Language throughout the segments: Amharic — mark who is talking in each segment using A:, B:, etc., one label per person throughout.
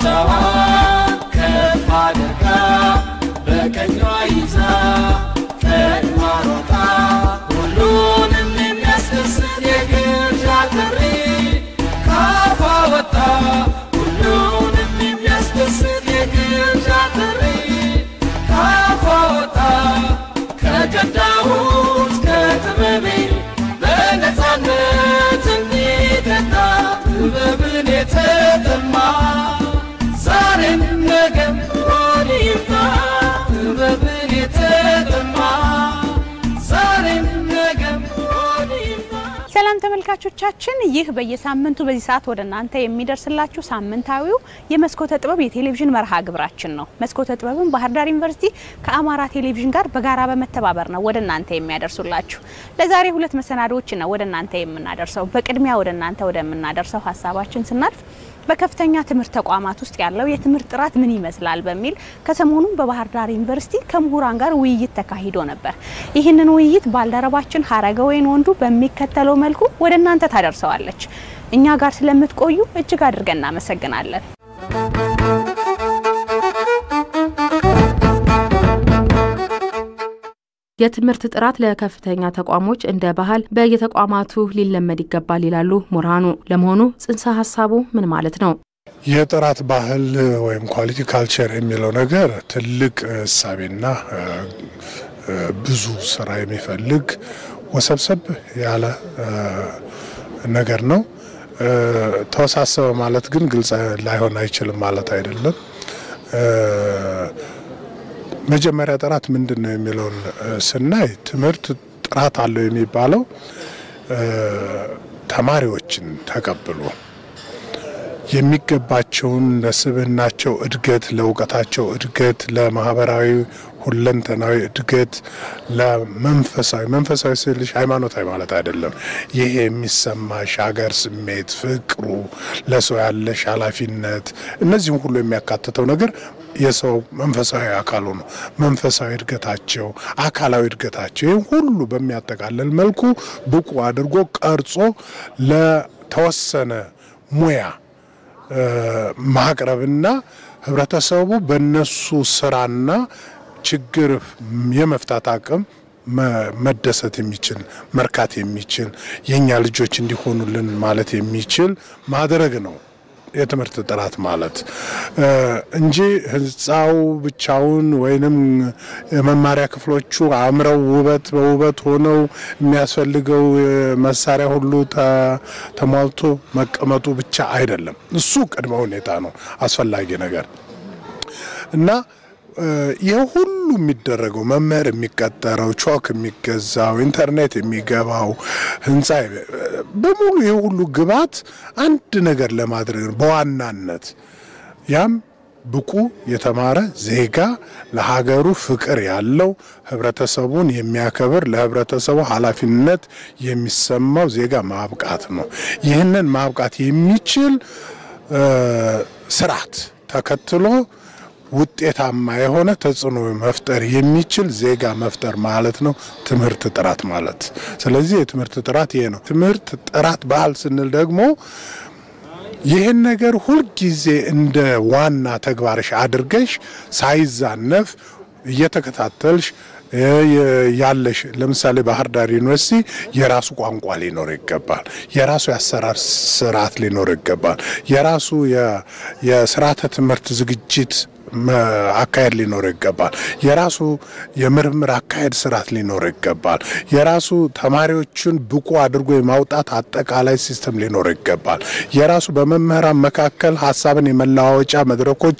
A: እጇን ከፍ አድርጋ በቀኟ ይዛ ቀድማ ሮጣ ሁሉንም የሚያስደስት የግብዣ ጥሪ ካፏ ወጣ ሁሉንም የሚያስደስት የግብዣ ጥሪ ካፏ ወጣ ከቀዳሁት ከጥበቤ በነፃነት እንዲጠጣ ጥበብን የተጠማ ዛሬም ነገም ሆድ ይምጣ ጥበብን የተጠማ ዛሬም ነገም ሆድ ይምጣ
B: ሰላም ተመልካቾቻችን፣ ይህ በየሳምንቱ በዚህ ሰዓት ወደ እናንተ የሚደርስላችሁ ሳምንታዊው የመስኮተ ጥበብ የቴሌቪዥን መርሃ ግብራችን ነው። መስኮተ ጥበብን ባህር ዳር ዩኒቨርሲቲ ከአማራ ቴሌቪዥን ጋር በጋራ በመተባበር ነው ወደ እናንተ የሚያደርሱላችሁ። ለዛሬ ሁለት መሰናዶዎች ነው ወደ እናንተ የምናደርሰው። በቅድሚያ ወደ እናንተ ወደምናደርሰው ሀሳባችን ስናልፍ በከፍተኛ ትምህርት ተቋማት ውስጥ ያለው የትምህርት ጥራት ምን ይመስላል በሚል ከሰሞኑም በባህር ዳር ዩኒቨርሲቲ ከምሁራን ጋር ውይይት ተካሂዶ ነበር። ይህንን ውይይት ባልደረባችን ሀረገወይን ወንዱ በሚከተለው መልኩ ወደ እናንተ ታደርሰዋለች። እኛ ጋር ስለምትቆዩ እጅግ አድርገን እናመሰግናለን።
C: የትምህርት ጥራት ለከፍተኛ ተቋሞች እንደ ባህል በየተቋማቱ ሊለመድ ይገባል ይላሉ ምሁራኑ። ለመሆኑ ጽንሰ ሀሳቡ ምን ማለት ነው?
D: የጥራት ባህል ወይም ኳሊቲ ካልቸር የሚለው ነገር ትልቅ እሳቤና ብዙ ስራ የሚፈልግ ወሰብሰብ ያለ ነገር ነው። ተወሳሰበ ማለት ግን ግልጽ ላይሆን አይችልም ማለት አይደለም። መጀመሪያ ጥራት ምንድን ነው የሚለውን ስናይ ትምህርት ጥራት አለው የሚባለው ተማሪዎችን ተቀብሎ የሚገባቸውን ለስብዕናቸው እድገት፣ ለእውቀታቸው እድገት፣ ለማህበራዊ ሁለንተናዊ እድገት፣ ለመንፈሳዊ መንፈሳዊ ስልሽ ሃይማኖታዊ ማለት አይደለም። ይሄ የሚሰማሽ ሀገር ስሜት፣ ፍቅሩ፣ ለሰው ያለሽ ኃላፊነት እነዚህም ሁሉ የሚያካትተው ነገር የሰው መንፈሳዊ አካሉ ነው። መንፈሳዊ እድገታቸው፣ አካላዊ እድገታቸው ይህም ሁሉ በሚያጠቃልል መልኩ ብቁ አድርጎ ቀርጾ ለተወሰነ ሙያ ማቅረብና ህብረተሰቡ በነሱ ስራና ችግር የመፍታት አቅም መደሰት የሚችል መርካት የሚችል የእኛ ልጆች እንዲሆኑልን ማለት የሚችል ማድረግ ነው የትምህርት ጥራት ማለት እንጂ ህንፃው ብቻውን ወይንም የመማሪያ ክፍሎቹ አምረው ውበት በውበት ሆነው የሚያስፈልገው መሳሪያ ሁሉ ተሟልቶ መቀመጡ ብቻ አይደለም። እሱ ቅድመ ሁኔታ ነው፣ አስፈላጊ ነገር እና ይህ ሁሉ የሚደረገው መምህር የሚቀጠረው፣ ቾክ የሚገዛው፣ ኢንተርኔት የሚገባው ህንፃ በሙሉ ይህ ሁሉ ግብዓት አንድ ነገር ለማድረግ ነው በዋናነት ያም ብቁ የተማረ ዜጋ ለሀገሩ ፍቅር ያለው ህብረተሰቡን የሚያከብር ለህብረተሰቡ ኃላፊነት የሚሰማው ዜጋ ማብቃት ነው። ይህንን ማብቃት የሚችል ስርዓት ተከትሎ ውጤታማ የሆነ ተጽዕኖ መፍጠር የሚችል ዜጋ መፍጠር ማለት ነው ትምህርት ጥራት ማለት። ስለዚህ የትምህርት ጥራት ይሄ ነው። ትምህርት ጥራት ባህል ስንል ደግሞ ይህን ነገር ሁልጊዜ እንደ ዋና ተግባርሽ አድርገሽ ሳይዛነፍ እየተከታተልሽ ያለሽ ለምሳሌ ባህር ዳር ዩኒቨርሲቲ የራሱ ቋንቋ ሊኖር ይገባል። የራሱ የአሰራር ስርዓት ሊኖር ይገባል። የራሱ የስርዓተ ትምህርት ዝግጅት አካሄድ ሊኖር ይገባል። የራሱ የምርምር አካሄድ ስርዓት ሊኖር ይገባል። የራሱ ተማሪዎችን ብቁ አድርጎ የማውጣት አጠቃላይ ሲስተም ሊኖር ይገባል። የራሱ በመምህራን መካከል ሀሳብን የመለዋወጫ መድረኮች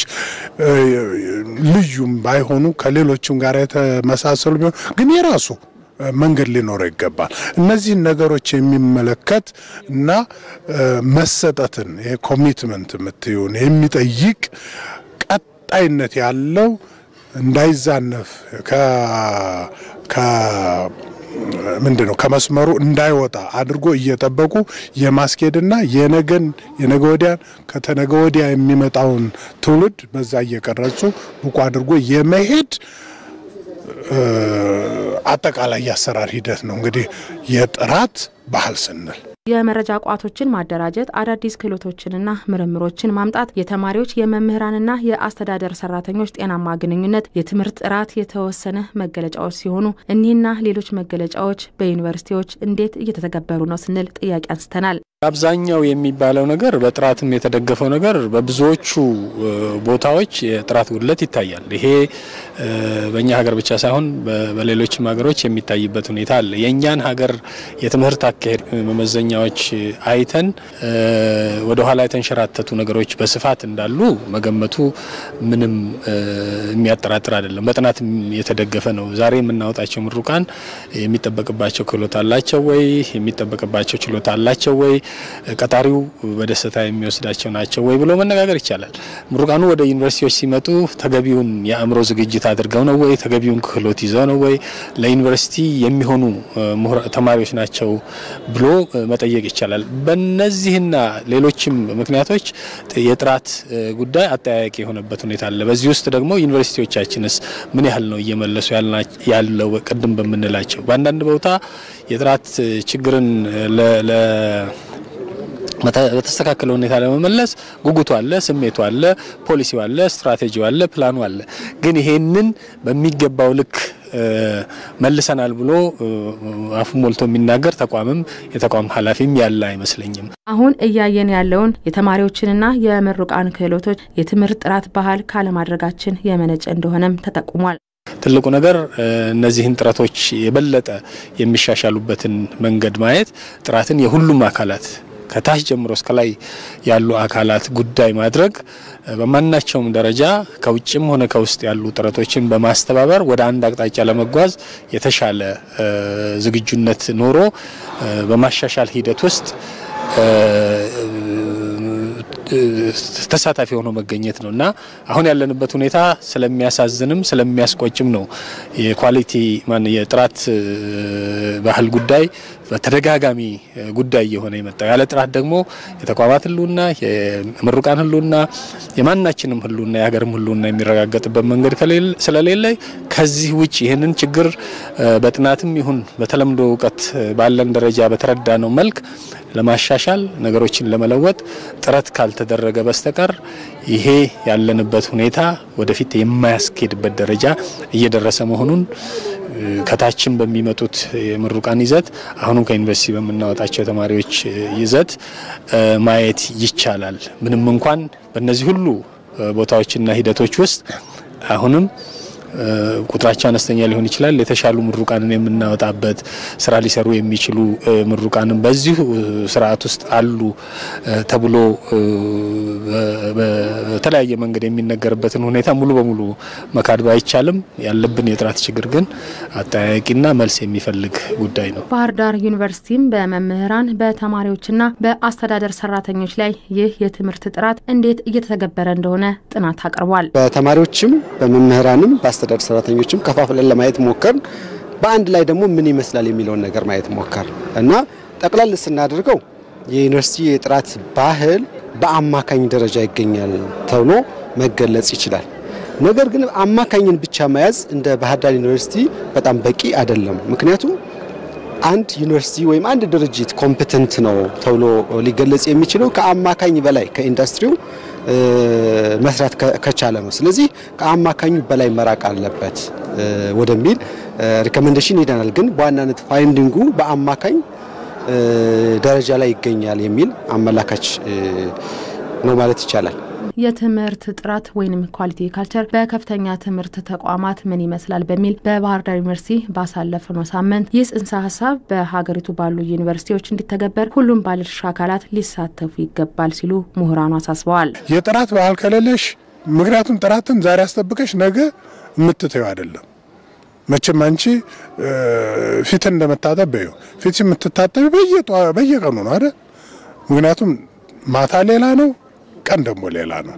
D: ልዩም ባይሆኑ ከሌሎችም ጋር የተመሳሰሉ ቢሆን ግን የራሱ መንገድ ሊኖረው ይገባል። እነዚህን ነገሮች የሚመለከት እና መሰጠትን ኮሚትመንት የምትሆን የሚጠይቅ ቀጣይነት ያለው እንዳይዛነፍ ምንድን ነው ከመስመሩ እንዳይወጣ አድርጎ እየጠበቁ የማስኬድና የነገን የነገ ወዲያን ከተነገ ወዲያ የሚመጣውን ትውልድ በዛ እየቀረጹ ብቁ አድርጎ የመሄድ አጠቃላይ የአሰራር ሂደት ነው እንግዲህ የጥራት ባህል ስንል
C: የመረጃ ቋቶችን ማደራጀት፣ አዳዲስ ክህሎቶችንና ምርምሮችን ማምጣት፣ የተማሪዎች የመምህራንና የአስተዳደር ሰራተኞች ጤናማ ግንኙነት የትምህርት ጥራት የተወሰነ መገለጫዎች ሲሆኑ እኒህና ሌሎች መገለጫዎች በዩኒቨርሲቲዎች እንዴት እየተተገበሩ ነው ስንል ጥያቄ አንስተናል።
E: አብዛኛው የሚባለው ነገር በጥራትም የተደገፈው ነገር በብዙዎቹ ቦታዎች የጥራት ጉድለት ይታያል። ይሄ በእኛ ሀገር ብቻ ሳይሆን በሌሎችም ሀገሮች የሚታይበት ሁኔታ አለ። የእኛን ሀገር የትምህርት አካሄድ መመዘኛዎች አይተን ወደ ኋላ የተንሸራተቱ ነገሮች በስፋት እንዳሉ መገመቱ ምንም የሚያጠራጥር አይደለም። በጥናት የተደገፈ ነው። ዛሬ የምናወጣቸው ምሩቃን የሚጠበቅባቸው ክህሎት አላቸው ወይ? የሚጠበቅባቸው ችሎታ አላቸው ወይ? ቀጣሪው በደስታ የሚወስዳቸው ናቸው ወይ ብሎ መነጋገር ይቻላል። ምሩቃኑ ወደ ዩኒቨርሲቲዎች ሲመጡ ተገቢውን የአእምሮ ዝግጅት አድርገው ነው ወይ? ተገቢውን ክህሎት ይዘው ነው ወይ? ለዩኒቨርሲቲ የሚሆኑ ተማሪዎች ናቸው ብሎ መጠየቅ ይቻላል። በእነዚህና ሌሎችም ምክንያቶች የጥራት ጉዳይ አጠያያቂ የሆነበት ሁኔታ አለ። በዚህ ውስጥ ደግሞ ዩኒቨርሲቲዎቻችንስ ምን ያህል ነው እየመለሱ ያለው? ቅድም በምንላቸው በአንዳንድ ቦታ የጥራት ችግርን በተስተካከለ ሁኔታ ለመመለስ ጉጉቱ አለ፣ ስሜቱ አለ፣ ፖሊሲው አለ፣ ስትራቴጂው አለ፣ ፕላኑ አለ። ግን ይሄንን በሚገባው ልክ መልሰናል ብሎ አፉ ሞልቶ የሚናገር ተቋምም የተቋም ኃላፊም ያለ አይመስለኝም።
C: አሁን እያየን ያለውን የተማሪዎችንና የምሩቃን ክህሎቶች የትምህርት ጥራት ባህል ካለማድረጋችን የመነጨ እንደሆነም ተጠቁሟል።
E: ትልቁ ነገር እነዚህን ጥረቶች የበለጠ የሚሻሻሉበትን መንገድ ማየት ጥራትን የሁሉም አካላት ከታች ጀምሮ እስከ ላይ ያሉ አካላት ጉዳይ ማድረግ በማናቸውም ደረጃ ከውጭም ሆነ ከውስጥ ያሉ ጥረቶችን በማስተባበር ወደ አንድ አቅጣጫ ለመጓዝ የተሻለ ዝግጁነት ኖሮ በማሻሻል ሂደት ውስጥ ተሳታፊ ሆኖ መገኘት ነው እና አሁን ያለንበት ሁኔታ ስለሚያሳዝንም ስለሚያስቆጭም ነው። የኳሊቲ ማን የጥራት ባህል ጉዳይ በተደጋጋሚ ጉዳይ እየሆነ የመጣው ያለ ጥራት ደግሞ የተቋማት ሕልውና የምሩቃን ሕልውና የማናችንም ሕልውና የሀገርም ሕልውና የሚረጋገጥበት መንገድ ስለሌለ ከዚህ ውጭ ይህንን ችግር በጥናትም ይሁን በተለምዶ እውቀት ባለን ደረጃ በተረዳ ነው መልክ ለማሻሻል ነገሮችን ለመለወጥ ጥረት ካልተደረገ በስተቀር ይሄ ያለንበት ሁኔታ ወደፊት የማያስኬድበት ደረጃ እየደረሰ መሆኑን ከታችም በሚመጡት የምሩቃን ይዘት አሁንም ከዩኒቨርሲቲ በምናወጣቸው የተማሪዎች ይዘት ማየት ይቻላል። ምንም እንኳን በእነዚህ ሁሉ ቦታዎችና ሂደቶች ውስጥ አሁንም ቁጥራቸው አነስተኛ ሊሆን ይችላል። የተሻሉ ምሩቃንን የምናወጣበት ስራ ሊሰሩ የሚችሉ ምሩቃንን በዚሁ ስርዓት ውስጥ አሉ ተብሎ በተለያየ መንገድ የሚነገርበትን ሁኔታ ሙሉ በሙሉ መካድ ባይቻልም ያለብን የጥራት ችግር ግን አጠያያቂና መልስ የሚፈልግ ጉዳይ ነው።
C: ባህር ዳር ዩኒቨርሲቲም በመምህራን በተማሪዎችና በአስተዳደር ሰራተኞች ላይ ይህ የትምህርት ጥራት እንዴት እየተተገበረ እንደሆነ ጥናት አቅርቧል።
F: በተማሪዎችም በመምህራንም በአስተዳደር ሰራተኞችም ከፋፍለን ለማየት ሞከር፣ በአንድ ላይ ደግሞ ምን ይመስላል የሚለውን ነገር ማየት ሞከር እና ጠቅላል ስናደርገው የዩኒቨርሲቲ የጥራት ባህል በአማካኝ ደረጃ ይገኛል ተብሎ መገለጽ ይችላል። ነገር ግን አማካኝን ብቻ መያዝ እንደ ባህር ዳር ዩኒቨርሲቲ በጣም በቂ አይደለም። ምክንያቱም አንድ ዩኒቨርሲቲ ወይም አንድ ድርጅት ኮምፕተንት ነው ተብሎ ሊገለጽ የሚችለው ከአማካኝ በላይ ከኢንዱስትሪው መስራት ከቻለ ነው። ስለዚህ ከአማካኙ በላይ መራቅ አለበት ወደሚል ሪኮሜንዴሽን ሄደናል። ግን በዋናነት ፋይንዲንጉ በአማካኝ ደረጃ ላይ ይገኛል የሚል አመላካች ነው ማለት ይቻላል።
C: የትምህርት ጥራት ወይም ኳሊቲ ካልቸር በከፍተኛ ትምህርት ተቋማት ምን ይመስላል በሚል በባህር ዳር ዩኒቨርሲቲ ባሳለፍነው ሳምንት ይህ ጽንሰ ሀሳብ በሀገሪቱ ባሉ ዩኒቨርሲቲዎች እንዲተገበር ሁሉም ባለድርሻ አካላት ሊሳተፉ ይገባል ሲሉ ምሁራኑ አሳስበዋል።
D: የጥራት ባህል ከሌለሽ ምክንያቱም ጥራትን ዛሬ አስጠብቀሽ ነገ የምትተዩ አይደለም። መቼም አንቺ ፊትን እንደመታጠብ በዩ ፊት የምትታጠቢ በየቀኑ ነው አይደል? ምክንያቱም ማታ ሌላ ነው ቀን ደግሞ ሌላ ነው።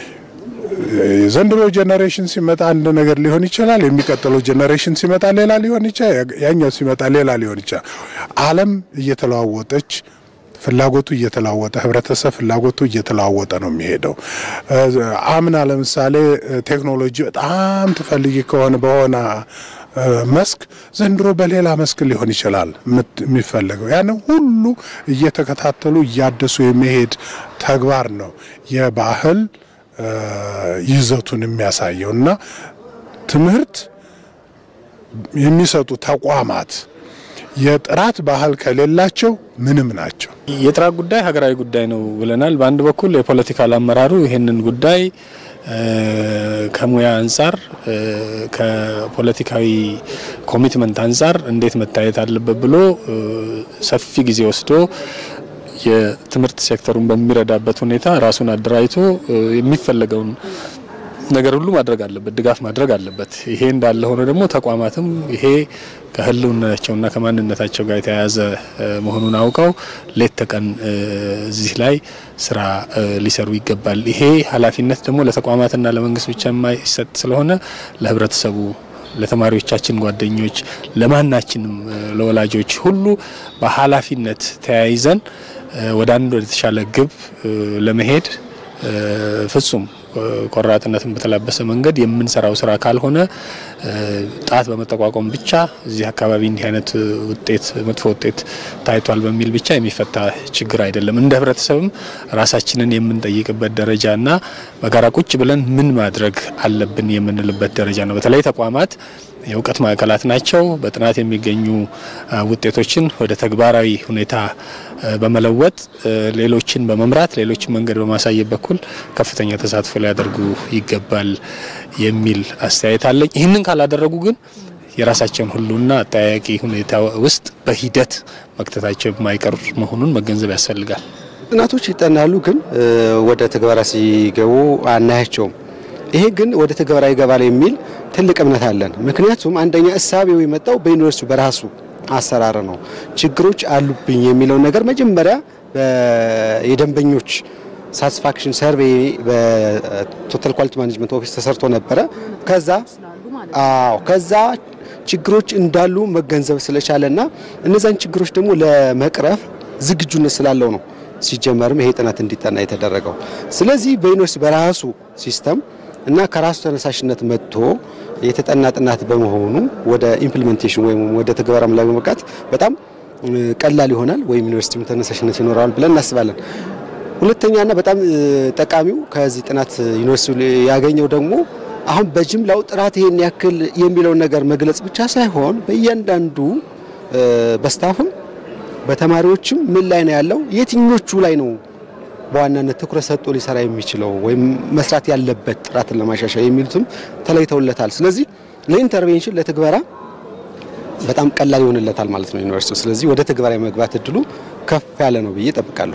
D: የዘንድሮ ጄኔሬሽን ሲመጣ አንድ ነገር ሊሆን ይችላል። የሚቀጥለው ጄኔሬሽን ሲመጣ ሌላ ሊሆን ይችላል። ያኛው ሲመጣ ሌላ ሊሆን ይችላል። ዓለም እየተለዋወጠች ፍላጎቱ እየተለዋወጠ ህብረተሰብ ፍላጎቱ እየተለዋወጠ ነው የሚሄደው። አምና ለምሳሌ ቴክኖሎጂ በጣም ትፈልጊ ከሆነ በሆነ መስክ ዘንድሮ በሌላ መስክ ሊሆን ይችላል የሚፈለገው። ያንን ሁሉ እየተከታተሉ እያደሱ የመሄድ ተግባር ነው የባህል ይዘቱን የሚያሳየው እና ትምህርት የሚሰጡ ተቋማት የጥራት ባህል ከሌላቸው ምንም ናቸው።
E: የጥራት ጉዳይ ሀገራዊ ጉዳይ ነው ብለናል። በአንድ በኩል የፖለቲካል አመራሩ ይህንን ጉዳይ ከሙያ አንጻር ከፖለቲካዊ ኮሚትመንት አንጻር እንዴት መታየት አለበት ብሎ ሰፊ ጊዜ ወስዶ የትምህርት ሴክተሩን በሚረዳበት ሁኔታ ራሱን አደራጅቶ የሚፈለገውን ነገር ሁሉ ማድረግ አለበት፣ ድጋፍ ማድረግ አለበት። ይሄ እንዳለ ሆኖ ደግሞ ተቋማትም ይሄ ከህልውናቸውና ከማንነታቸው ጋር የተያያዘ መሆኑን አውቀው ሌት ተቀን እዚህ ላይ ስራ ሊሰሩ ይገባል። ይሄ ኃላፊነት ደግሞ ለተቋማትና ለመንግስት ብቻ የማይሰጥ ስለሆነ ለህብረተሰቡ፣ ለተማሪዎቻችን ጓደኞች፣ ለማናችንም ለወላጆች ሁሉ በኃላፊነት ተያይዘን ወደ አንድ ወደ ተሻለ ግብ ለመሄድ ፍጹም ቆራጥነትን በተላበሰ መንገድ የምንሰራው ስራ ካልሆነ ጣት በመጠቋቋም ብቻ እዚህ አካባቢ እንዲህ አይነት ውጤት መጥፎ ውጤት ታይቷል በሚል ብቻ የሚፈታ ችግር አይደለም። እንደ ህብረተሰብም ራሳችንን የምንጠይቅበት ደረጃ እና በጋራ ቁጭ ብለን ምን ማድረግ አለብን የምንልበት ደረጃ ነው። በተለይ ተቋማት የእውቀት ማዕከላት ናቸው። በጥናት የሚገኙ ውጤቶችን ወደ ተግባራዊ ሁኔታ በመለወጥ ሌሎችን በመምራት ሌሎችን መንገድ በማሳየት በኩል ከፍተኛ ተሳትፎ ሊያደርጉ ይገባል የሚል አስተያየት አለኝ። ይህንን ካላደረጉ ግን የራሳቸውን ሁሉና አጠያያቂ ሁኔታ ውስጥ በሂደት መክተታቸው የማይቀር መሆኑን መገንዘብ ያስፈልጋል።
F: ጥናቶች ይጠናሉ፣ ግን ወደ ትግበራ ሲገቡ አናያቸውም። ይሄ ግን ወደ ትግበራ ይገባል የሚል ትልቅ እምነት አለን። ምክንያቱም አንደኛ እሳቤው የመጣው በዩኒቨርሲቲው በራሱ አሰራር ነው። ችግሮች አሉብኝ የሚለውን ነገር መጀመሪያ የደንበኞች ሳቲስፋክሽን ሰርቬይ በቶታል ኳሊቲ ማኔጅመንት ኦፊስ ተሰርቶ ነበረ። ከዛ አዎ ከዛ ችግሮች እንዳሉ መገንዘብ ስለቻለና እነዛን ችግሮች ደግሞ ለመቅረፍ ዝግጁነት ስላለው ነው ሲጀመርም ይሄ ጥናት እንዲጠና የተደረገው። ስለዚህ በዩኒቨርሲቲ በራሱ ሲስተም እና ከራሱ ተነሳሽነት መጥቶ የተጠና ጥናት በመሆኑ ወደ ኢምፕሊሜንቴሽን ወይም ወደ ተግባራም ላይ በመብቃት በጣም ቀላል ይሆናል ወይም ዩኒቨርሲቲም ተነሳሽነት ይኖረዋል ብለን እናስባለን። ሁለተኛና በጣም ጠቃሚው ከዚህ ጥናት ዩኒቨርሲቲ ያገኘው ደግሞ አሁን በጅምላው ጥራት ይሄን ያክል የሚለውን ነገር መግለጽ ብቻ ሳይሆን በእያንዳንዱ በስታፍም በተማሪዎችም ምን ላይ ነው ያለው፣ የትኞቹ ላይ ነው በዋናነት ትኩረት ሰጥቶ ሊሰራ የሚችለው ወይም መስራት ያለበት ጥራትን ለማሻሻል የሚሉትም ተለይተውለታል። ስለዚህ ለኢንተርቬንሽን ለትግበራ በጣም ቀላል ይሆንለታል ማለት ነው ዩኒቨርሲቲው። ስለዚህ ወደ ትግበራ የመግባት እድሉ ከፍ ያለ ነው ብዬ ጠብቃለሁ።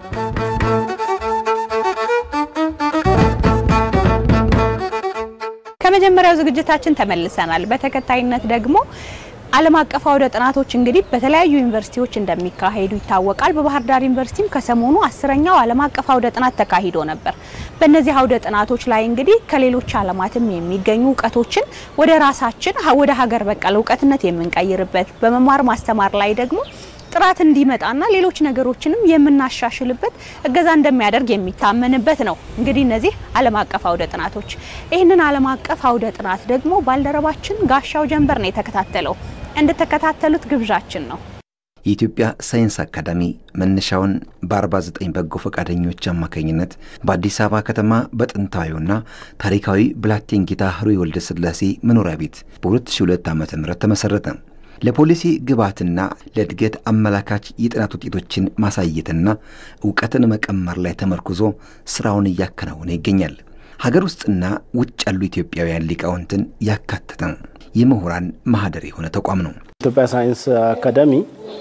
B: ከመጀመሪያው ዝግጅታችን ተመልሰናል። በተከታይነት ደግሞ ዓለም አቀፍ አውደ ጥናቶች እንግዲህ በተለያዩ ዩኒቨርሲቲዎች እንደሚካሄዱ ይታወቃል። በባህር ዳር ዩኒቨርሲቲም ከሰሞኑ አስረኛው ዓለም አቀፍ አውደ ጥናት ተካሂዶ ነበር። በእነዚህ አውደ ጥናቶች ላይ እንግዲህ ከሌሎች ዓለማትም የሚገኙ እውቀቶችን ወደ ራሳችን ወደ ሀገር በቀል እውቀትነት የምንቀይርበት በመማር ማስተማር ላይ ደግሞ ጥራት እንዲመጣና ሌሎች ነገሮችንም የምናሻሽልበት እገዛ እንደሚያደርግ የሚታመንበት ነው። እንግዲህ እነዚህ ዓለም አቀፍ አውደ ጥናቶች ይህንን ዓለም አቀፍ አውደ ጥናት ደግሞ ባልደረባችን ጋሻው ጀንበር ነው የተከታተለው። እንድትከታተሉት ግብዣችን ነው።
G: የኢትዮጵያ ሳይንስ አካዳሚ መነሻውን በ49 በጎ ፈቃደኞች አማካኝነት በአዲስ አበባ ከተማ በጥንታዊውና ታሪካዊ ብላቴን ጌታ ሕሩይ ወልደ ሥላሴ መኖሪያ ቤት በ2002 ዓ ም ተመሠረተ። ለፖሊሲ ግብዓትና ለእድገት አመላካች የጥናት ውጤቶችን ማሳየትና እውቀትን መቀመር ላይ ተመርኩዞ ስራውን እያከናወነ ይገኛል። ሀገር ውስጥና ውጭ ያሉ ኢትዮጵያውያን ሊቃውንትን ያካተተ የምሁራን ማህደር የሆነ ተቋም ነው።
H: ኢትዮጵያ ሳይንስ አካዳሚ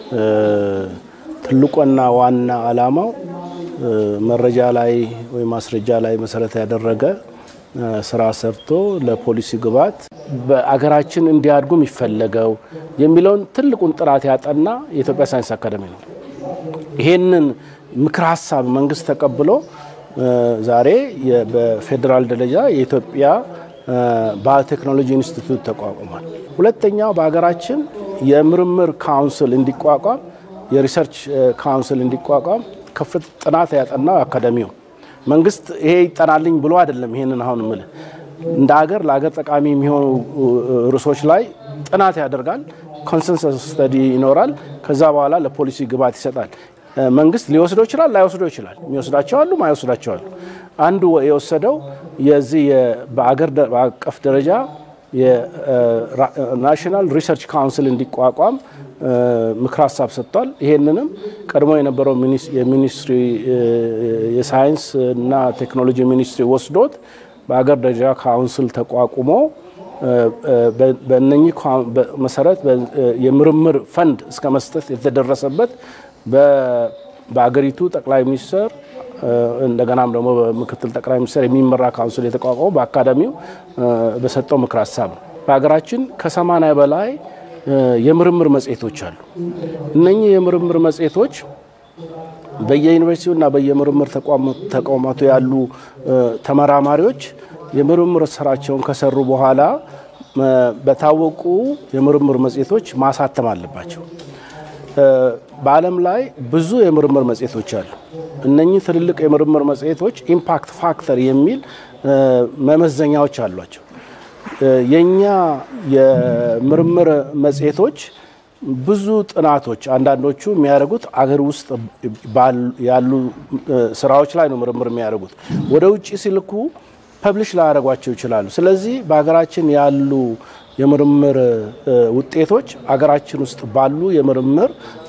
H: ትልቁና ዋና ዓላማው መረጃ ላይ ወይም ማስረጃ ላይ መሰረት ያደረገ ስራ ሰርቶ ለፖሊሲ ግብዓት በአገራችን እንዲያድጉ የሚፈለገው የሚለውን ትልቁን ጥራት ያጠና የኢትዮጵያ ሳይንስ አካዳሚ ነው። ይሄንን ምክር ሀሳብ መንግስት ተቀብሎ ዛሬ በፌዴራል ደረጃ የኢትዮጵያ ባዮቴክኖሎጂ ኢንስቲትዩት ተቋቁሟል። ሁለተኛው በሀገራችን የምርምር ካውንስል እንዲቋቋም የሪሰርች ካውንስል እንዲቋቋም ከፍት ጥናት ያጠናው አካዳሚው መንግስት ይሄ ይጠናልኝ ብሎ አይደለም። ይሄንን አሁን ምልህ እንደ ሀገር ለሀገር ጠቃሚ የሚሆኑ ርዕሶች ላይ ጥናት ያደርጋል። ኮንሰንሰስ ስተዲ ይኖራል። ከዛ በኋላ ለፖሊሲ ግብዓት ይሰጣል። መንግስት ሊወስደው ይችላል፣ ላይወስደው ይችላል። የሚወስዳቸው አሉ፣ ማይወስዳቸው አሉ። አንዱ የወሰደው የዚህ በአገር አቀፍ ደረጃ የናሽናል ሪሰርች ካውንስል እንዲቋቋም ምክር ሀሳብ ሰጥቷል። ይሄንንም ቀድሞ የነበረው የሚኒስትሪ የሳይንስ እና ቴክኖሎጂ ሚኒስትሪ ወስዶት በአገር ደረጃ ካውንስል ተቋቁሞ በእነኚህ መሰረት የምርምር ፈንድ እስከ መስጠት የተደረሰበት በአገሪቱ ጠቅላይ ሚኒስትር እንደገናም ደግሞ በምክትል ጠቅላይ ሚኒስትር የሚመራ ካውንስል የተቋቋመው በአካዳሚው በሰጠው ምክር ሀሳብ ነው። በሀገራችን ከሰማንያ በላይ የምርምር መጽሔቶች አሉ። እነኚህ የምርምር መጽሔቶች በየዩኒቨርሲቲውና በየምርምር ተቋማቱ ያሉ ተመራማሪዎች የምርምር ስራቸውን ከሰሩ በኋላ በታወቁ የምርምር መጽሔቶች ማሳተም አለባቸው። በዓለም ላይ ብዙ የምርምር መጽሔቶች አሉ። እነኚህ ትልልቅ የምርምር መጽሔቶች ኢምፓክት ፋክተር የሚል መመዘኛዎች አሏቸው። የኛ የምርምር መጽሔቶች ብዙ ጥናቶች አንዳንዶቹ የሚያደርጉት አገር ውስጥ ያሉ ስራዎች ላይ ነው ምርምር የሚያደርጉት። ወደ ውጭ ሲልኩ ፐብሊሽ ላያደርጓቸው ይችላሉ። ስለዚህ በሀገራችን ያሉ የምርምር ውጤቶች አገራችን ውስጥ ባሉ የምርምር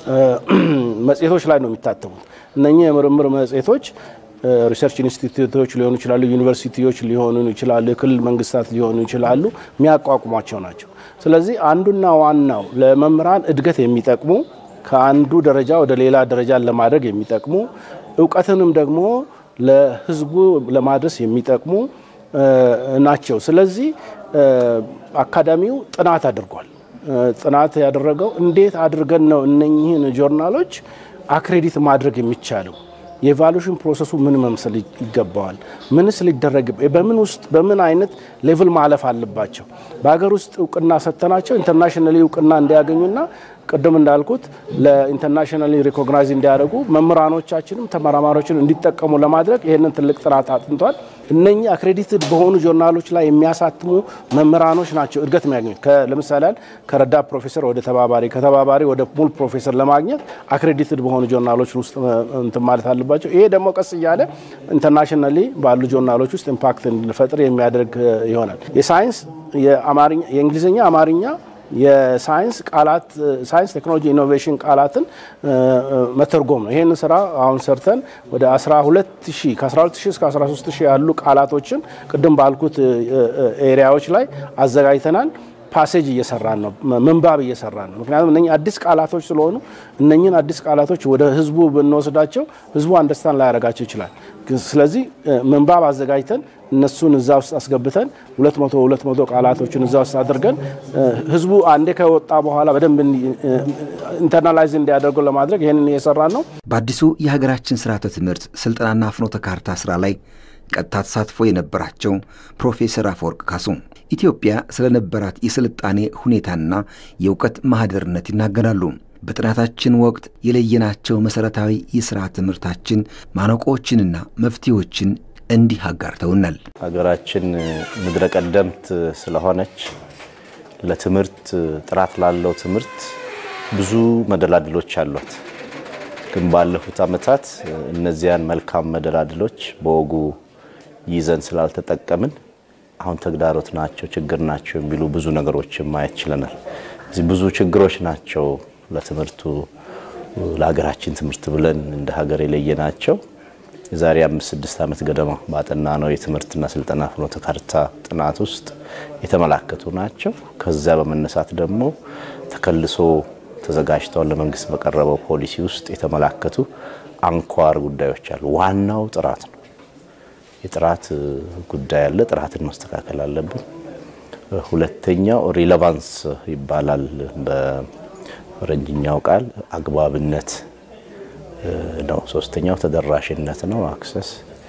H: መጽሔቶች ላይ ነው የሚታተሙት። እነኚህ የምርምር መጽሔቶች ሪሰርች ኢንስቲትዩቶች ሊሆኑ ይችላሉ፣ ዩኒቨርሲቲዎች ሊሆኑ ይችላሉ፣ የክልል መንግስታት ሊሆኑ ይችላሉ፣ የሚያቋቁሟቸው ናቸው። ስለዚህ አንዱና ዋናው ለመምህራን እድገት የሚጠቅሙ ከአንዱ ደረጃ ወደ ሌላ ደረጃ ለማድረግ የሚጠቅሙ እውቀትንም ደግሞ ለህዝቡ ለማድረስ የሚጠቅሙ ናቸው። ስለዚህ አካዳሚው ጥናት አድርጓል። ጥናት ያደረገው እንዴት አድርገን ነው እነኚህን ጆርናሎች አክሬዲት ማድረግ የሚቻለው የኢቫሉሽን ፕሮሰሱ ምን መምሰል ይገባዋል? ምንስ ሊደረግ በምን ውስጥ በምን አይነት ሌቭል ማለፍ አለባቸው? በሀገር ውስጥ እውቅና ሰጥተናቸው ኢንተርናሽናሊ እውቅና እንዲያገኙና ቅድም እንዳልኩት ለኢንተርናሽናሊ ሪኮግናይዝ እንዲያደርጉ መምህራኖቻችንም ተመራማሪዎችን እንዲጠቀሙ ለማድረግ ይህንን ትልቅ ጥናት አጥንቷል። እነኚህ አክሬዲትድ በሆኑ ጆርናሎች ላይ የሚያሳትሙ መምህራኖች ናቸው እድገት የሚያገኙት። ለምሳሌ ከረዳት ፕሮፌሰር ወደ ተባባሪ፣ ከተባባሪ ወደ ሙሉ ፕሮፌሰር ለማግኘት አክሬዲትድ በሆኑ ጆርናሎች ውስጥ እንትን ማለት አለባቸው። ይሄ ደግሞ ቀስ እያለ ኢንተርናሽናሊ ባሉ ጆርናሎች ውስጥ ኢምፓክት እንዲፈጥር የሚያደርግ ይሆናል። የሳይንስ የእንግሊዝኛ፣ አማርኛ የሳይንስ ቃላት ሳይንስ ቴክኖሎጂ ኢኖቬሽን ቃላትን መተርጎም ነው። ይህን ስራ አሁን ሰርተን ወደ 12 ሺህ ከ12 ሺህ እስከ 13 ሺህ ያሉ ቃላቶችን ቅድም ባልኩት ኤሪያዎች ላይ አዘጋጅተናል። ፓሴጅ እየሰራን ነው፣ ምንባብ እየሰራን ነው። ምክንያቱም እነኚህ አዲስ ቃላቶች ስለሆኑ እነኚህን አዲስ ቃላቶች ወደ ህዝቡ ብንወስዳቸው ህዝቡ አንደርስታንድ ላያደርጋቸው ይችላል። ስለዚህ ምንባብ አዘጋጅተን እነሱን እዛ ውስጥ አስገብተን ሁለት መቶ ሁለት መቶ ቃላቶችን እዛ ውስጥ አድርገን ህዝቡ አንዴ ከወጣ በኋላ በደንብ ኢንተርናላይዝ እንዲያደርገው ለማድረግ ይህንን እየሰራን ነው።
G: በአዲሱ የሀገራችን ስርዓተ ትምህርት ስልጠናና ፍኖተ ካርታ ስራ ላይ ቀጥታ ተሳትፎ የነበራቸው ፕሮፌሰር አፈወርቅ ካሱ ኢትዮጵያ ስለነበራት የስልጣኔ ሁኔታና የእውቀት ማህደርነት ይናገራሉ። በጥናታችን ወቅት የለየናቸው መሠረታዊ የሥራ ትምህርታችን ማነቆዎችንና መፍትሄዎችን እንዲህ አጋርተውናል።
I: ሀገራችን ምድረ ቀደምት ስለሆነች ለትምህርት ጥራት ላለው ትምህርት ብዙ መደላድሎች አሏት። ግን ባለፉት ዓመታት እነዚያን መልካም መደላድሎች በወጉ ይዘን ስላልተጠቀምን አሁን ተግዳሮት ናቸው፣ ችግር ናቸው የሚሉ ብዙ ነገሮችን ማየት ችለናል። እዚህ ብዙ ችግሮች ናቸው ለትምህርቱ ለሀገራችን ትምህርት ብለን እንደ ሀገር የለየናቸው የዛሬ አምስት ስድስት ዓመት ገደማ ባጠና ነው የትምህርትና ስልጠና ፍኖተ ካርታ ጥናት ውስጥ የተመላከቱ ናቸው። ከዚያ በመነሳት ደግሞ ተከልሶ ተዘጋጅተው ለመንግስት በቀረበው ፖሊሲ ውስጥ የተመላከቱ አንኳር ጉዳዮች አሉ። ዋናው ጥራት ነው። የጥራት ጉዳይ አለ። ጥራትን ማስተካከል አለብን። ሁለተኛው ሪሌቫንስ ይባላል በፈረንጅኛው ቃል አግባብነት ነው። ሶስተኛው ተደራሽነት ነው፣ አክሰስ።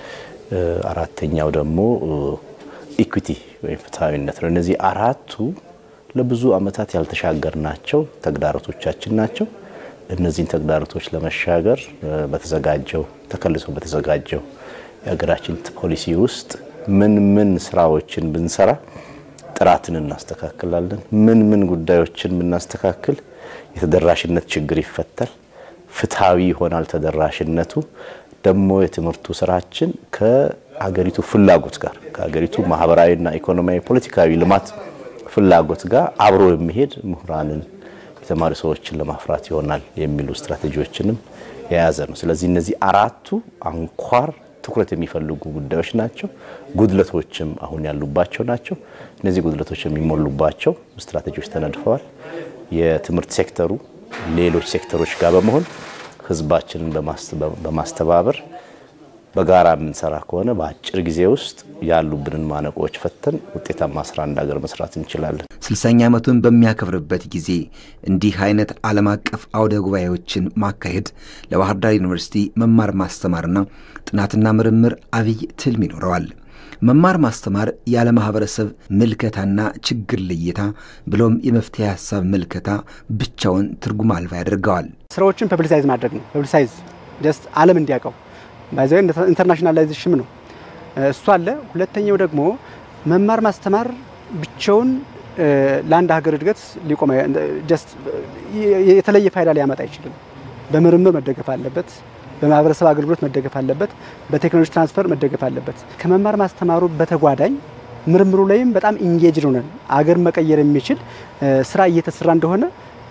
I: አራተኛው ደግሞ ኢኩቲ ወይም ፍትሐዊነት ነው። እነዚህ አራቱ ለብዙ ዓመታት ያልተሻገርናቸው ተግዳሮቶቻችን ናቸው። እነዚህን ተግዳሮቶች ለመሻገር በተዘጋጀው ተከልሶ በተዘጋጀው የሀገራችን ፖሊሲ ውስጥ ምን ምን ስራዎችን ብንሰራ ጥራትን እናስተካክላለን፣ ምን ምን ጉዳዮችን ብናስተካክል የተደራሽነት ችግር ይፈታል፣ ፍትሐዊ ይሆናል ተደራሽነቱ ደግሞ የትምህርቱ ስራችን ከሀገሪቱ ፍላጎት ጋር ከሀገሪቱ ማህበራዊና ኢኮኖሚያዊ ፖለቲካዊ ልማት ፍላጎት ጋር አብሮ የሚሄድ ምሁራንን የተማሪ ሰዎችን ለማፍራት ይሆናል የሚሉ ስትራቴጂዎችንም የያዘ ነው። ስለዚህ እነዚህ አራቱ አንኳር ትኩረት የሚፈልጉ ጉዳዮች ናቸው። ጉድለቶችም አሁን ያሉባቸው ናቸው። እነዚህ ጉድለቶች የሚሞሉባቸው ስትራቴጂዎች ተነድፈዋል። የትምህርት ሴክተሩ ሌሎች ሴክተሮች ጋር በመሆን ህዝባችንን በማስተባበር በጋራ የምንሰራ ከሆነ በአጭር ጊዜ ውስጥ ያሉብንን ማነቆዎች ፈተን ውጤታማ ስራ እንደ ሀገር መስራት እንችላለን።
G: ስልሳኛ ዓመቱን በሚያከብርበት ጊዜ እንዲህ አይነት ዓለም አቀፍ አውደ ጉባኤዎችን ማካሄድ ለባህር ዳር ዩኒቨርሲቲ መማር ማስተማርና ጥናትና ምርምር አብይ ትልም ይኖረዋል። መማር ማስተማር ያለ ማህበረሰብ ምልከታና ችግር ልየታ ብሎም የመፍትሄ ሀሳብ ምልከታ ብቻውን ትርጉም አልባ ያደርገዋል።
J: ስራዎችን ፐብሊሳይዝ ማድረግ ነው። ፐብሊሳይዝ ጀስት ዓለም እንዲያውቀው ባይዘው ኢንተርናሽናላይዜሽን ነው እሱ አለ። ሁለተኛው ደግሞ መማር ማስተማር ብቻውን ለአንድ ሀገር እድገት ሊቆም ጀስት የተለየ ፋይዳ ሊያመጣ አይችልም። በምርምር መደገፍ አለበት። በማህበረሰብ አገልግሎት መደገፍ አለበት። በቴክኖሎጂ ትራንስፈር መደገፍ አለበት። ከመማር ማስተማሩ በተጓዳኝ ምርምሩ ላይም በጣም ኢንጌጅድ ሆነን አገር መቀየር የሚችል ስራ እየተሰራ እንደሆነ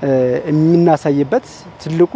J: የምናሳይበት ትልቁ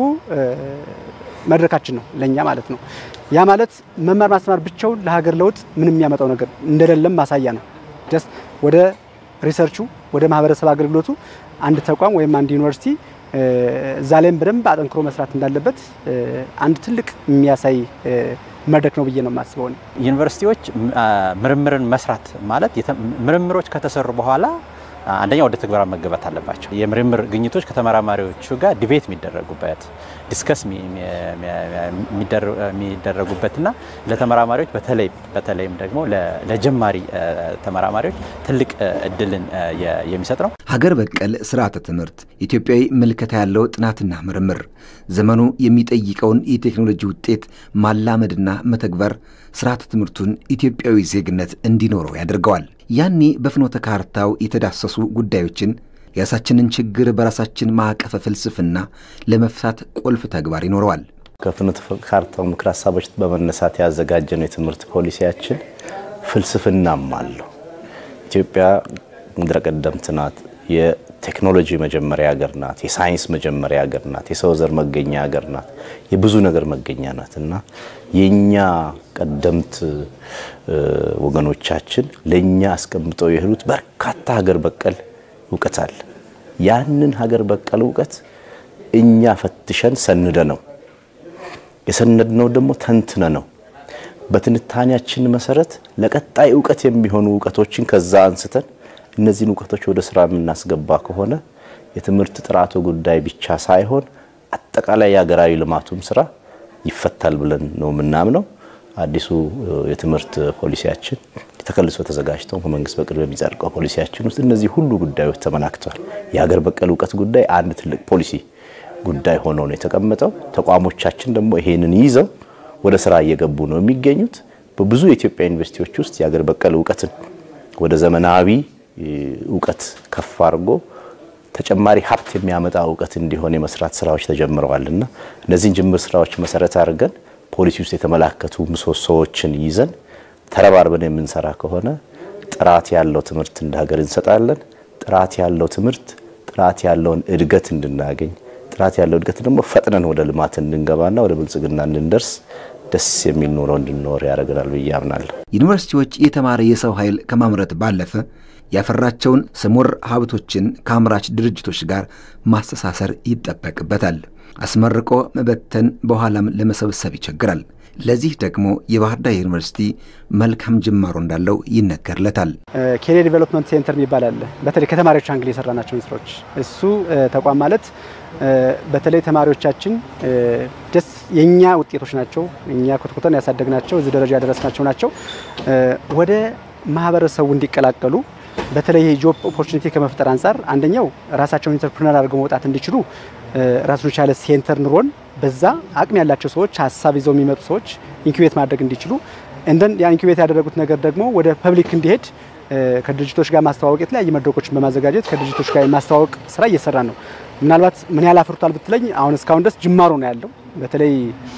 J: መድረካችን ነው ለእኛ ማለት ነው። ያ ማለት መማር ማስተማር ብቻውን ለሀገር ለውጥ ምንም የሚያመጣው ነገር እንደሌለም ማሳያ ነው። ጀስት ወደ ሪሰርቹ ወደ ማህበረሰብ አገልግሎቱ አንድ ተቋም ወይም አንድ ዩኒቨርሲቲ እዛ ላይም በደንብ አጠንክሮ መስራት እንዳለበት አንድ ትልቅ የሚያሳይ መድረክ ነው ብዬ ነው የማስበው።
K: ዩኒቨርሲቲዎች ምርምርን መስራት ማለት ምርምሮች ከተሰሩ በኋላ አንደኛ ወደ ትግበራ መገባት አለባቸው። የምርምር ግኝቶች ከተመራማሪዎቹ ጋር ዲቤት የሚደረጉበት ዲስከስ የሚደረጉበትና ለተመራማሪዎች በተለይ በተለይም ደግሞ ለጀማሪ ተመራማሪዎች ትልቅ እድልን የሚሰጥ ነው።
G: ሀገር በቀል ስርዓተ ትምህርት ኢትዮጵያዊ ምልከታ ያለው ጥናትና ምርምር ዘመኑ የሚጠይቀውን የቴክኖሎጂ ውጤት ማላመድና መተግበር ስርዓተ ትምህርቱን ኢትዮጵያዊ ዜግነት እንዲኖረው ያደርገዋል። ያኔ በፍኖተ ካርታው የተዳሰሱ ጉዳዮችን የራሳችንን ችግር በራሳችን ማዕቀፈ ፍልስፍና ለመፍታት ቁልፍ ተግባር ይኖረዋል።
I: ከፍኖተ ካርታው ምክር ሀሳቦች በመነሳት ያዘጋጀነው የትምህርት ፖሊሲያችን ፍልስፍናም አለው። ኢትዮጵያ ምድረ ቀደምት ናት። የቴክኖሎጂ መጀመሪያ ሀገር ናት። የሳይንስ መጀመሪያ ሀገር ናት። የሰው ዘር መገኛ ሀገር ናት። የብዙ ነገር መገኛ ናት እና የእኛ ቀደምት ወገኖቻችን ለእኛ አስቀምጠው የሄዱት በርካታ ሀገር በቀል እውቀት አለ። ያንን ሀገር በቀል እውቀት እኛ ፈትሸን ሰንደ ነው የሰነድነው ደግሞ ተንትነ ነው በትንታኔያችን መሰረት ለቀጣይ እውቀት የሚሆኑ እውቀቶችን ከዛ አንስተን እነዚህን እውቀቶች ወደ ስራ የምናስገባ ከሆነ የትምህርት ጥራቱ ጉዳይ ብቻ ሳይሆን አጠቃላይ የሀገራዊ ልማቱም ስራ ይፈታል ብለን ነው የምናምነው። አዲሱ የትምህርት ፖሊሲያችን ተከልሶ ተዘጋጅተው በመንግስት በቅርብ የሚጸድቀው ፖሊሲያችን ውስጥ እነዚህ ሁሉ ጉዳዮች ተመላክተዋል። የሀገር በቀል እውቀት ጉዳይ አንድ ትልቅ ፖሊሲ ጉዳይ ሆኖ ነው የተቀመጠው። ተቋሞቻችን ደግሞ ይሄንን ይዘው ወደ ስራ እየገቡ ነው የሚገኙት። በብዙ የኢትዮጵያ ዩኒቨርሲቲዎች ውስጥ የሀገር በቀል እውቀትን ወደ ዘመናዊ እውቀት ከፍ አድርጎ ተጨማሪ ሀብት የሚያመጣ እውቀት እንዲሆን የመስራት ስራዎች ተጀምረዋልና እነዚህን ጅምር ስራዎች መሰረት አድርገን ፖሊሲ ውስጥ የተመላከቱ ምሰሶዎችን ይዘን ተረባርበን የምንሰራ ከሆነ ጥራት ያለው ትምህርት እንደ ሀገር እንሰጣለን። ጥራት ያለው ትምህርት ጥራት ያለውን እድገት እንድናገኝ ጥራት ያለው እድገት ደግሞ ፈጥነን ወደ ልማት እንድንገባና ወደ ብልጽግና እንድንደርስ ደስ የሚል ኑሮ እንድንኖር ያደርገናል ብዬ አምናለሁ።
G: ዩኒቨርሲቲዎች የተማረ የሰው ኃይል ከማምረት ባለፈ ያፈራቸውን ስሙር ሀብቶችን ከአምራች ድርጅቶች ጋር ማስተሳሰር ይጠበቅበታል። አስመርቆ መበተን በኋላም ለመሰብሰብ ይቸግራል። ለዚህ ደግሞ የባህር ዳር ዩኒቨርሲቲ መልካም ጅማሮ እንዳለው ይነገርለታል።
J: ኬሪየር ዲቨሎፕመንት ሴንተር የሚባል አለ። በተለይ ከተማሪዎች አንግል የሰራናቸውን ስራዎች እሱ ተቋም ማለት በተለይ ተማሪዎቻችን ደስ የእኛ ውጤቶች ናቸው። እኛ ኮትኩተን ያሳደግናቸው እዚህ ደረጃ ያደረስናቸው ናቸው። ወደ ማህበረሰቡ እንዲቀላቀሉ በተለይ የጆብ ኦፖርቹኒቲ ከመፍጠር አንጻር አንደኛው ራሳቸውን ኢንተርፕርነር አድርገው መውጣት እንዲችሉ ራሱን የቻለ ሴንተር ኑሮን በዛ አቅም ያላቸው ሰዎች ሀሳብ ይዘው የሚመጡ ሰዎች ኢንኩቤት ማድረግ እንዲችሉ እንደን ያ ኢንኩቤት ያደረጉት ነገር ደግሞ ወደ ፐብሊክ እንዲሄድ ከድርጅቶች ጋር ማስተዋወቅ የተለያዩ መድረኮችን በማዘጋጀት ከድርጅቶች ጋር የማስተዋወቅ ስራ እየሰራ ነው። ምናልባት ምን ያህል አፍርቷል ብትለኝ አሁን እስካሁን ድረስ ጅማሮ ነው ያለው። በተለይ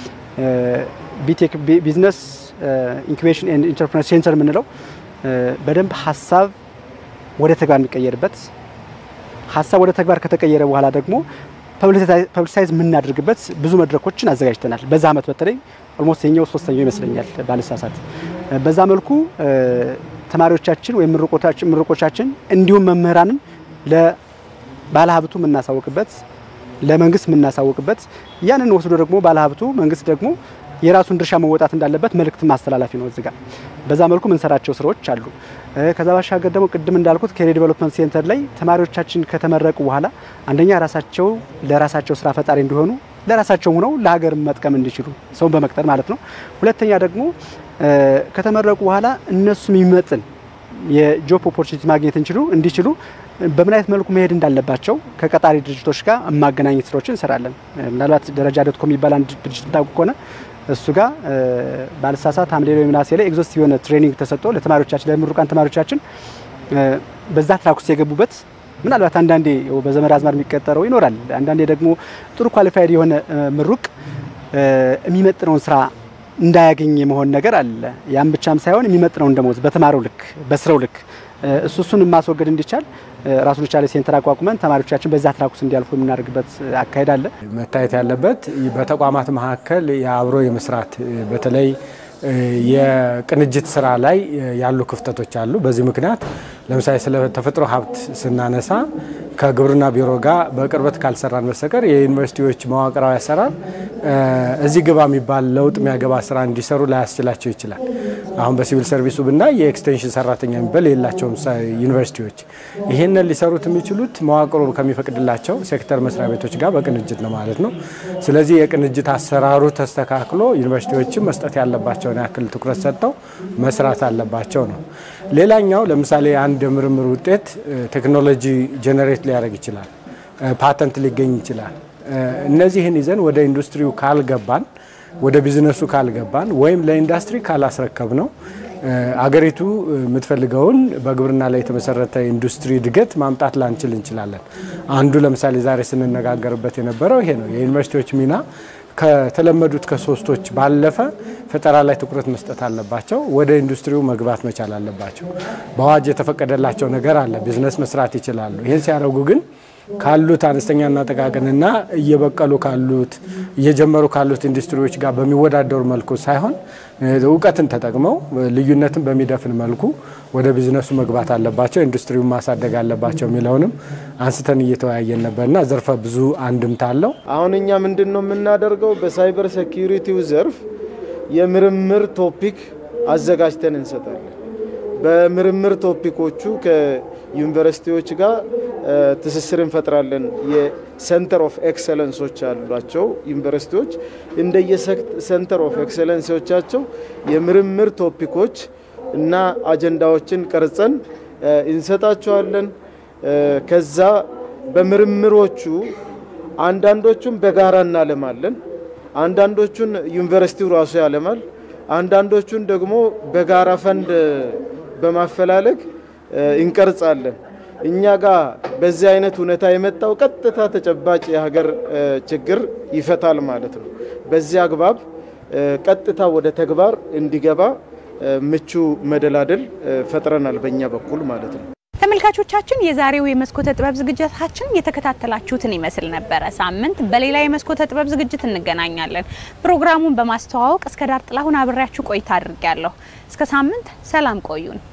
J: ቢቴክ ቢዝነስ ኢንኩቤሽን ኤንድ ኢንተርፕረነር ሴንተር የምንለው በደንብ ሀሳብ ወደ ተግባር የሚቀየርበት ሀሳብ ወደ ተግባር ከተቀየረ በኋላ ደግሞ ፐብሊሳይዝ የምናደርግበት ብዙ መድረኮችን አዘጋጅተናል። በዛ አመት በተለይ ኦልሞስት የኛው ሶስተኛው ይመስለኛል ባልሳሳት። በዛ መልኩ ተማሪዎቻችን ወይም ምሩቆቻችን እንዲሁም መምህራንም ለባለሀብቱ የምናሳውቅበት ለመንግስት የምናሳውቅበት ያንን ወስዶ ደግሞ ባለሀብቱ መንግስት ደግሞ የራሱን ድርሻ መወጣት እንዳለበት መልእክት ማስተላለፊ ነው። እዚጋ በዛ መልኩ የምንሰራቸው ስራዎች አሉ። ከዛ ባሻገር ደግሞ ቅድም እንዳልኩት ኬሪየር ዲቨሎፕመንት ሴንተር ላይ ተማሪዎቻችን ከተመረቁ በኋላ አንደኛ ራሳቸው ለራሳቸው ስራ ፈጣሪ እንዲሆኑ ለራሳቸው ሆነው ለሀገር መጥቀም እንዲችሉ ሰውን በመቅጠር ማለት ነው። ሁለተኛ ደግሞ ከተመረቁ በኋላ እነሱ የሚመጥን የጆብ ኦፖርቹኒቲ ማግኘት እንችሉ እንዲችሉ በምን አይነት መልኩ መሄድ እንዳለባቸው ከቀጣሪ ድርጅቶች ጋር ማገናኘት ስራዎችን እንሰራለን። ምናልባት ደረጃ ዶት ኮም የሚባል አንድ ድርጅት ታውቁ ከሆነ እሱ ጋር ባልሳሳት ሐምሌ ወይ ነሐሴ ላይ ኤግዞስቲቭ የሆነ ትሬኒንግ ተሰጥቶ ለተማሪዎቻችን ለምሩቃን ተማሪዎቻችን በዛ ትራክ ውስጥ የገቡበት ምናልባት አንዳንዴ በዘመድ አዝማድ የሚቀጠረው ይኖራል። አንዳንዴ ደግሞ ጥሩ ኳሊፋይድ የሆነ ምሩቅ የሚመጥነውን ስራ እንዳያገኝ የመሆን ነገር አለ። ያም ብቻም ሳይሆን የሚመጥነውን ደሞዝ በተማረው ልክ በስራው ልክ እሱ እሱን ማስወገድ እንዲቻል ራሱን የቻለ ሴንተር አቋቁመን ተማሪዎቻችን በዛ ትራክ ውስጥ እንዲያልፉ የምናደርግበት አካሄድ አለ።
L: መታየት ያለበት በተቋማት መካከል የአብሮ የመስራት በተለይ የቅንጅት ስራ ላይ ያሉ ክፍተቶች አሉ። በዚህ ምክንያት ለምሳሌ ስለ ተፈጥሮ ሀብት ስናነሳ ከግብርና ቢሮ ጋር በቅርበት ካልሰራን በስተቀር የዩኒቨርሲቲዎች መዋቅራዊ አሰራር እዚህ ግባ የሚባል ለውጥ የሚያገባ ስራ እንዲሰሩ ላያስችላቸው ይችላል። አሁን በሲቪል ሰርቪሱ ብናይ የኤክስቴንሽን ሰራተኛ የሚባል የላቸውም ዩኒቨርሲቲዎች። ይህንን ሊሰሩት የሚችሉት መዋቅሩ ከሚፈቅድላቸው ሴክተር መስሪያ ቤቶች ጋር በቅንጅት ነው ማለት ነው። ስለዚህ የቅንጅት አሰራሩ ተስተካክሎ ዩኒቨርሲቲዎችም መስጠት ያለባቸውን ያክል ትኩረት ሰጥተው መስራት አለባቸው ነው። ሌላኛው ለምሳሌ አንድ የምርምር ውጤት ቴክኖሎጂ ጀነሬት ሊያደርግ ይችላል፣ ፓተንት ሊገኝ ይችላል። እነዚህን ይዘን ወደ ኢንዱስትሪው ካልገባን ወደ ቢዝነሱ ካልገባን ወይም ለኢንዱስትሪ ካላስረከብ ነው አገሪቱ የምትፈልገውን በግብርና ላይ የተመሰረተ ኢንዱስትሪ እድገት ማምጣት ላንችል እንችላለን። አንዱ ለምሳሌ ዛሬ ስንነጋገርበት የነበረው ይሄ ነው። የዩኒቨርሲቲዎች ሚና ከተለመዱት ከሶስቶች ባለፈ ፈጠራ ላይ ትኩረት መስጠት አለባቸው። ወደ ኢንዱስትሪው መግባት መቻል አለባቸው። በአዋጅ የተፈቀደላቸው ነገር አለ። ቢዝነስ መስራት ይችላሉ። ይህን ሲያደርጉ ግን ካሉት አነስተኛና ጥቃቅንና እየበቀሉ ካሉት እየጀመሩ ካሉት ኢንዱስትሪዎች ጋር በሚወዳደሩ መልኩ ሳይሆን እውቀትን ተጠቅመው ልዩነትን በሚደፍን መልኩ ወደ ቢዝነሱ መግባት አለባቸው፣ ኢንዱስትሪውን ማሳደግ አለባቸው የሚለውንም አንስተን እየተወያየን ነበርና ዘርፈ ብዙ አንድምታ አለው።
M: አሁን እኛ ምንድን ነው የምናደርገው? በሳይበር ሴኪሪቲው ዘርፍ የምርምር ቶፒክ አዘጋጅተን እንሰጣለን። በምርምር ቶፒኮቹ ከዩኒቨርሲቲዎች ጋር ትስስር እንፈጥራለን። የሴንተር ኦፍ ኤክሰለንሶች አሏቸው ዩኒቨርሲቲዎች። እንደየ ሴንተር ኦፍ ኤክሰለንሶቻቸው የምርምር ቶፒኮች እና አጀንዳዎችን ቀርጸን እንሰጣቸዋለን። ከዛ በምርምሮቹ አንዳንዶቹን በጋራ እናለማለን፣ አንዳንዶቹን ዩኒቨርሲቲው ራሱ ያለማል፣ አንዳንዶቹን ደግሞ በጋራ ፈንድ በማፈላለግ እንቀርጻለን። እኛ ጋር በዚህ አይነት ሁኔታ የመጣው ቀጥታ ተጨባጭ የሀገር ችግር ይፈታል ማለት ነው። በዚህ አግባብ ቀጥታ ወደ ተግባር እንዲገባ ምቹ መደላደል ፈጥረናል በእኛ በኩል ማለት ነው።
B: ተመልካቾቻችን የዛሬው የመስኮተ ጥበብ ዝግጅታችን የተከታተላችሁትን ይመስል ነበረ። ሳምንት በሌላ የመስኮተ ጥበብ ዝግጅት እንገናኛለን። ፕሮግራሙን በማስተዋወቅ እስከ ዳር ጥላሁን አብሬያችሁ ቆይታ አድርጌያለሁ። እስከ ሳምንት ሰላም ቆዩን።